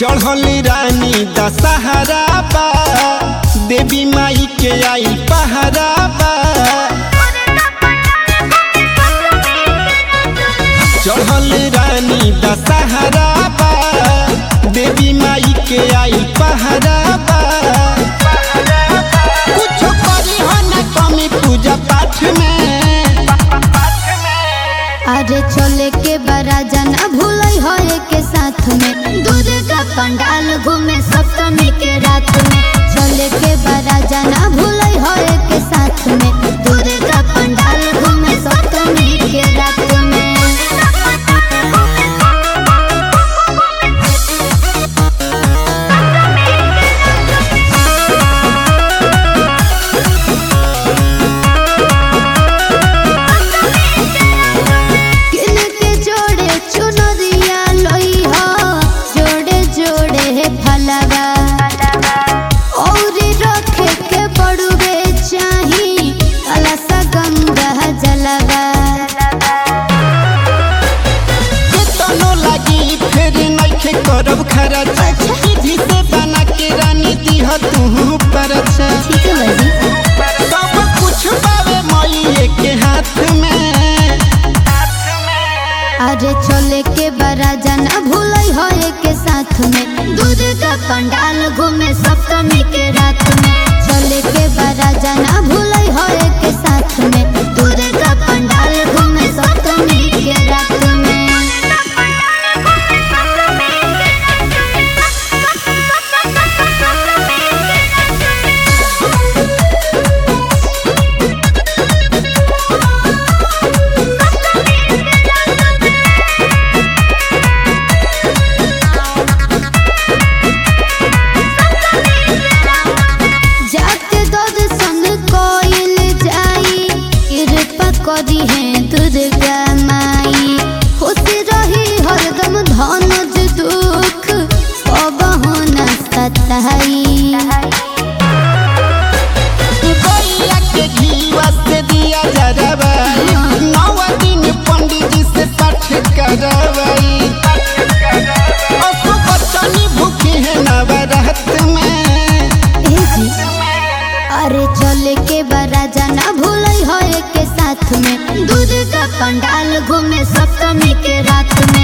चढ़ल रानी दशहरा बा देवी माई के आई पहरा बा चढ़ल रानी दशहरा बा देवी माई के आई पहरा बा कुछ करी हो न कमी पूजा पाठ में अरे चले के बड़ा जना भूलै हो के साथ में दुर्गा पंडाल घूमे सप्तमी के रात में चले के बड़ा जना भूलै हो के साथ में दुर्गा पंडाल घूमे सप्तमी के रात में किन के जोड़े चुनरिया लई हो जोड़े जोड़े है फलवा और रखे के बड़ुए चाही कलसा गंगा जलवा केतनो लागी फिर नइखे करब खर्च विधि से बना के रानी दीह तू परछ ठीक है बाजी सब कुछ पावे मई के हाथ में अरे चले के बड़ा जना भूलै हो के साथ में दुर्गा पंडाल घूमे सप्तमी के रात में चले के बड़ा जना भूलै हो के साथ में दुर्गा पंडाल घूमे सप्तमी के रात में जाके दूध संग कोइल जाई कृपा करी है दुर्गा माई खुशी रही हरदम धनुज दुख अब होना सताई गैया के घीवा से दिया जरबाई नौ दिन पंडित जी से पाठ करवाई असु बच्चनी भूखी है नवरात में ए जी अरे चले के बड़ा जना भूलै हो के साथ में दुर्गा पंडाल घूमे सप्तमी के रात में